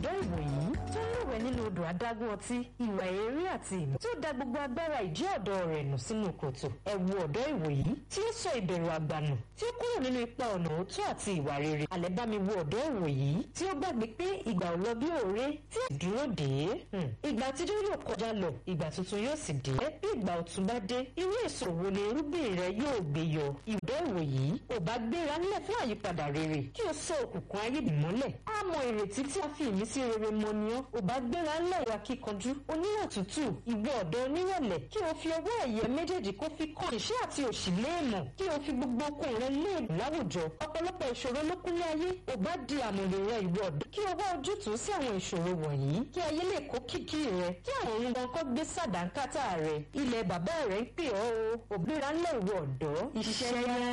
ọ̀dọ́ ìwòyí tó ń lúwẹ̀ nínú odò adágún ọtí ìwà eré àti ìmọ̀ tí ó da gbogbo agbára ìjẹ́ ọ̀dọ́ rẹ̀ nù sínú kòtò ẹ wo ọ̀dọ́ ìwòyí tí ó sọ ìbẹ̀rù àgbànù tí ó kúrò nínú ipa ọ̀nà òótọ́ àti ìwà rere alẹ́ bá mi wo ọ̀dọ́ ìwòyí tí ó gbàgbé pé ìgbà ò lọ bí òré tí ì dúró dé ìgbà àtijọ́ yóò kọjá lọ ìgbà tuntun yóò sì dé bí ìgbà ọ̀tun bá dé irú èso wo ni irúgbìn rẹ yóò gbé yọ ìwọ́dọ̀ ìwòyí ò bá gbéra nílẹ̀ fún àyípadà rere kí o sọ òkùnkùn ayé ìmọ́lẹ̀ á mọ ìrètí tí a fi ìmísí rere mọ ni ọ́ ò bá gbéra ńlẹ̀ ìwà kíkanjú oníwà tútù ìwọ ọ̀dọ́ onírẹ̀lẹ̀ kí o fi ọwọ́ ẹ̀yẹ méjèèjì kó fi kan ìṣẹ́ àti òṣì léèmọ̀ kí o fi gbogbo okun rẹ léèmù láwùjọ ọ̀pọ̀lọpọ̀ ìṣòro ló kúnlé ayé ò bá di àmọ̀lè rẹ ìwọ ọ̀dọ́ kí o wá ojútùú sí àwọn ìṣòro wọ̀nyí kí ayé lè kó kìkì rẹ kí àwọn ohun gan kọ́ gbé sàdánkátà rẹ ilẹ̀ bàbá rẹ ń pè ọ́ o òbíra ńlẹ̀ ìwọ ọ̀dọ́ iṣẹ́ yá